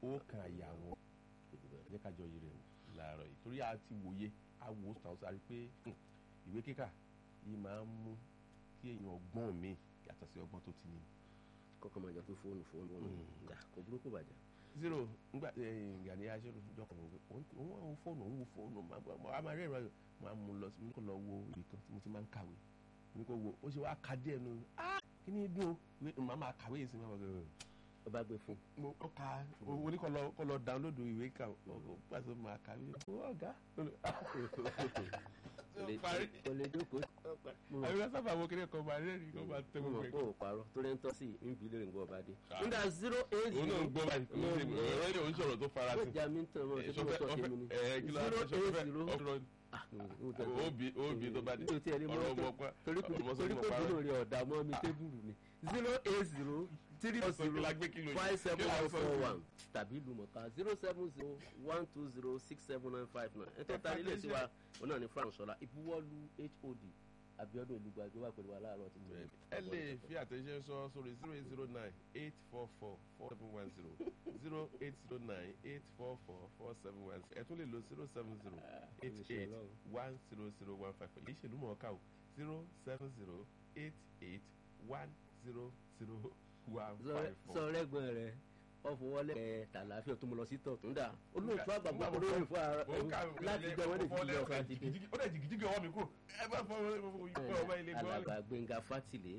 ó kan àyà wọn jẹ́ ká jọ yìí rẹ̀ láàárọ̀ yìí torí a ti wòye a wò ó sàn sáré pé ìwé kíkà yìí máa ń mú kí èèyàn ọgbọ́n mi yàtọ̀ sí ọgbọ́n tó ti ní. kọ́kọ́ máa jọ pé fóònù fóònù fóònù dà kò burúkú bàjẹ́. zero ngbà Gani aṣọ́rò jọkọ̀ òun wọ́n wo fóònù òun wo fóònù a máa rẹ́ẹ̀rọ ayọ̀ máa mú lọ sí mi kò lọ wo ìwé kan tí mo ti máa ń kàwé mi kò wo ó ṣe wá ka díẹ̀ nu kí ni dùn ó máa máa kàwé yìí sí mi ó bá gbé fún. mo ó ka owó ní kò lọ kò lọ download ìwé kan ó pàṣẹ máa kàwé ọ̀gá kò lè jókòó. àyùká sábà wo kí ni kò máa rẹ́rìn kò máa tẹ́ mo gbogbo mọ̀ ẹ̀. pé ò parọ́ tó lẹ́ ń tọ́ sí ìbí lórí nǹkan ọba dé. nígbà zero eight òun náà zero ń gbọ́ báyìí kò sí ọ̀rọ̀ yóò ń sọ̀rọ̀ tó fara ó sí. jà mí ń tàn mọ́ ṣé mo sọ tèmi ni. ẹ kí ló zero ń sọ eight fẹ́ zero ọ̀rọ̀ òbí òbí tó bá dé mi ò tiẹ̀ rí mọ́ ọ̀rọ̀ tó ọmọ pa torí pé ọmọ sọ torí fún pé ọ̀pá bínú rẹ̀ ọ̀dà mọ́ mi tébùrù ni zero eight zero three Ọ̀sán kí zero la gbé kìlò yìí? five seven Kí la one sọ four sí? one tàbí lùmọ̀ká zero seven zero one two zero six seven nine five nine ẹ̀ tó ta ilé sí wa òun náà ní frank sọlá ìbuwọ́lù hod abiodun olùgbàgbé wà pẹ̀lú wa láàárọ̀ ti tẹ̀lé. ẹ lè fi àtẹ̀jíṣẹ́ sọ sórí zero eight zero nine eight four four four seven one zero zero eight zero nine eight four four four seven one zero ẹ tún lè lo zero seven zero eight eight one zero zero one five four èyí ṣèlú mọ̀ọ́ká o zero seven zero eight eight one zero zero one five four. sọ rẹ́gbọ̀n rẹ̀ ọ̀fọwọ́lẹ̀ ẹ̀ tàlàfíà tó mo lọ sí tọ̀tún dà olóòtú àgbàgbà olóyè fún ara láti jẹ́ wọ́n lè fi lọ sátidé. ó dẹ̀ jìgìjìgì ọwọ́ mi kúrò ẹ bá fọ ọmọ ilé gbọ́. alàgbà gbẹ̀ngà fátìlé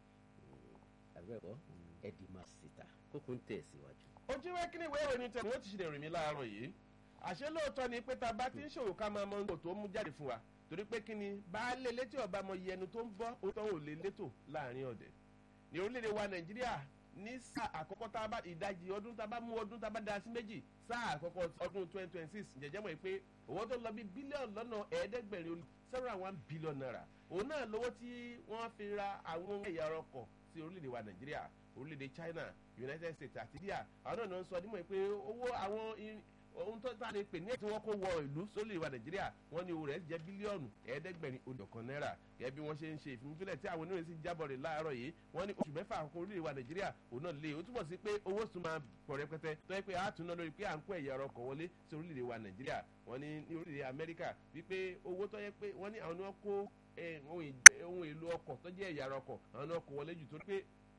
àbẹ̀kọ́ ẹ̀dìmà síta kókó ń tẹ̀ síwájú. ojú ìwé kíní ìwé ìròyìn tẹ̀ ni wọ́n ti ṣe rìn mí láàárọ̀ yìí àṣé lóòótọ́ ni pé tá a bá ti ń ṣòwò ká máa mọ ohun tó mú jáde fún wa torí pé kíni baálé létí ọba mọ iye ẹnu tó ń bọ́ òótọ́ ò lè létò láàrin ọ̀dẹ̀ ní orílẹ̀-èdè wa nàìjíríà ní sáà àkọ́kọ́ tá a bá ìdajì ọdún tá a bá mú ọdún tá a bá da sí méjì sáà àkọ́kọ́ ọdún twenty twenty six jẹjẹ́ mọ̀ pé owó tó lọ bí bílíọ̀nù lọ́nà ẹ̀ẹ́dẹ́gbẹ̀rin seven one billion naira òun náà lówó tí wọ́n fi ra àwọn ẹ̀yà ọkọ̀ sí orílẹ̀-èdè wa nàìjíríà orílẹ̀-èdè china united states àti india àwọn náà ni wọ́n sọ dímọ̀ pé owó àwọn irin- ohun tó tá a lè pè ní tí wọ́n kó wọ ìlú sólè wa nàìjíríà wọ́n ní owó rẹ̀ jẹ́ bílíọ̀nù ẹ̀ẹ́dẹ́gbẹ̀rin olùkọ́ náírà gẹ́gẹ́ bí wọ́n ṣe ń ṣe ìfimúfilẹ̀ tí àwọn oníròyìn sì jábọ̀ rẹ̀ láàárọ̀ yìí wọ́n ní oṣù mẹ́fà àkókò orílẹ̀ wa nàìjíríà òun náà lé o túbọ̀ sí pé owó tún máa pọ̀ rẹpẹtẹ tó yẹ pé a tún ná lórí pé à ń kó ẹ̀yà ọkọ̀ wọlé sí orílẹ̀ wa nàìjíríà wọ́n ní ní orílẹ̀ amẹ́ríkà wípé owó tó yẹ pé wọ́n ní àwọn ni wọ́n kó eh, ohun ìj- ohun èlò ọkọ̀ tó jẹ́ ẹ̀yà ọkọ̀ àwọn ni wọ́n kó wọlé jù torí pé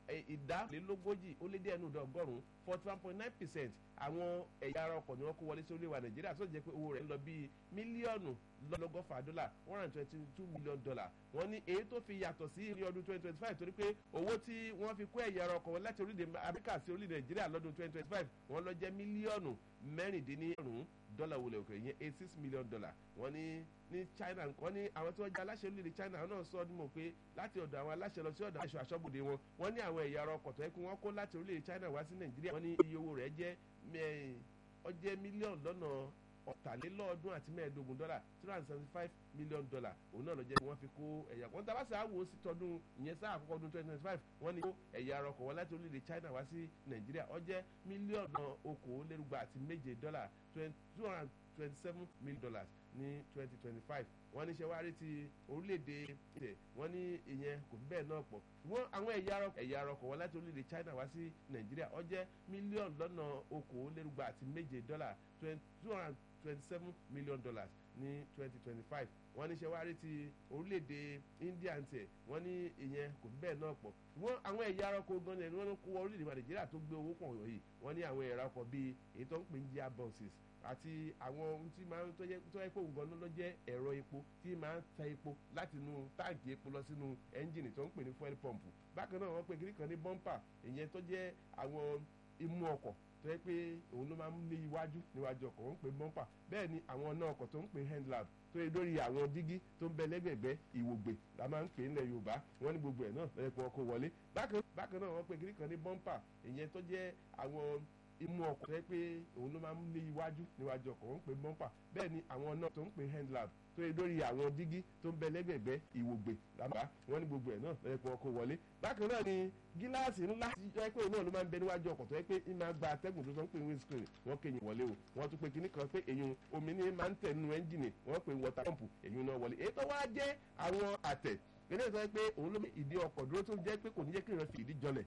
ìdálélógójì ó lé díẹ̀ nù ọgọ́rùn-ún forty one point nine percent àwọn ẹ̀yà ara ọkọ̀ ni wọ́n kó wọlé sí orílẹ̀-èdè nàìjíríà tó jẹ́ pé owó rẹ̀ ń lọ bíi mílíọ̀nù lọ́gọ́fà dọ́là one hundred twenty two million dollar wọ́n ní èyí tó fi yàtọ̀ sí ní ọdún twenty twenty five torí pé owó tí wọ́n fi kó ẹ̀yà ara ọkọ̀ wọn láti orílẹ̀-èdè amẹ́ríkà sí orílẹ̀-èdè nàìjíríà lọ́dún twenty twenty five wọ́n lọ jẹ́ mílíọ̀nù mẹ́rìndínlẹ́rùn dọ́là wọlé òkè yẹn eighty six million dollar wọ́n ní ní china wọ́n ní àwọn tí wọ́n jẹ́ aláṣẹ orílẹ̀-èdè china àwọn náà sọ ọdún mọ̀ pé láti ọ̀dọ̀ àwọn aláṣẹ lọ sí ọ̀dọ̀ aṣọ aṣọ́bodè wọn wọ́n ní àwọn ẹ̀yà ara ọkọ̀ tó yẹ kí wọ́n kó láti orílẹ̀-èdè china wá sí nàìjíríà wọ́n ní iye owó rẹ̀ jẹ́ mẹ́- ó jẹ́ mílíọ̀nù lọ́nà ọ̀tàlélọ́ọ̀dún àti mẹ́ẹ̀ẹ́dógún dọ́là three hundred seventy five million dollar òun náà ló jẹ́ kí wọ́n fi kó ẹ̀yà wọn tábà sáà wò ó sí tọdún ìyẹn sáà àkọ́kọ́ ọdún twenty twenty five wọ́n ní kó ẹ̀yà ara ọkọ̀ wọn láti orílẹ̀-èdè china wá sí nàìjíríà ó jẹ́ mílíọ̀nù okòólérúgba àti méje dọ́là two hundred twenty seven million dollars ní twenty twenty five wọ́n ní sẹ́wárí ti orílẹ̀-èdè ìtẹ̀ wọ́n ní ìyẹn kò fi bẹ́ẹ̀ náà pọ̀ wọ́n àwọn ẹ̀yà ara ẹ̀yà ara ọkọ̀ wọn láti orílẹ̀-èdè china wá sí nàìjíríà ó jẹ́ mílíọ̀nù lọ́nà okòólérúgba àti méje dọ́là two hundred twenty seven million dollars ní twenty twenty five wọ́n ní sẹ́wárí ti orílẹ̀-èdè india ń tẹ̀ wọ́n ní ìyẹn kò fi bẹ́ẹ̀ náà pọ̀ wọ́n àwọn ẹ̀yà ara ọkọ̀ gan ni wọ́n kó wọ orílẹ̀-èdè nàìjíríà tó gbé owó pọ̀ yìí wọ́n ní àwọn ẹ̀yà ara ọkọ̀ bíi èyí tó ń pè ní gear boxes àti àwọn ohun tí máa ń tó yẹ tó yẹ pé òun gan ló jẹ́ ẹ̀rọ epo tí máa ń ta epo láti inú táǹkì epo lọ sínú ẹ́ńjìnì tó ń pè ní fuel pump bákan náà wọ́n pe kiri kan ní bumper ìyẹn tó jẹ́ àwọn imú ọkọ̀ tó yẹ pé òun ló máa ń lé iwájú níwájú ọkọ̀ wọ́n ń pè bumper bẹ́ẹ̀ ni àwọn ọ̀nà ọkọ̀ tó ń pè handlab tó yẹ lórí àwọn dígí tó ń bẹ lẹ́gbẹ̀gbẹ́ ìwògbè la máa ń pè nílẹ̀ yorùbá wọ́n ní gbogbo ẹ̀ náà lọ́yẹ̀ pé wọ́n kó wọlé bákan bákan náà wọ́n pe kiri kan ní bumper ìyẹn tó jẹ́ àwọn imú ọkọ̀ tẹ́ pé òun ló máa ń lé iwájú níwájú ọkọ̀ wọ́n ń pè bumper bẹ́ẹ̀ ni àwọn náà tó ń pè handlab tó yẹ lórí àwọn dígí tó ń bẹ lẹ́gbẹ̀gbẹ́ ìwògbè làbá wọ́n ní gbogbo ẹ̀ náà lọ́yẹ̀ pé wọ́n kó wọlé bákan náà ni gíláàsì ńlá tí yẹ pé òun náà ló máa ń bẹ níwájú ọkọ̀ tó yẹ pé ń máa gba atẹ́gùn tó sọ ń pè ní windscreen wọ́n kéyìn wọlé o wọ́n tún pé kinní kan pé èyàn omi ní máa ń tẹ̀ nínú ẹ́ńjìnì wọ́n pè water pump èyàn náà wọlé èyí tó wá jẹ́ àwọn àtẹ̀ eléyìí sọ pé òun ló ìdí ọkọ̀ dúró tó jẹ́ pé kò ní jẹ́ kí ìran fi ìdí jọlẹ̀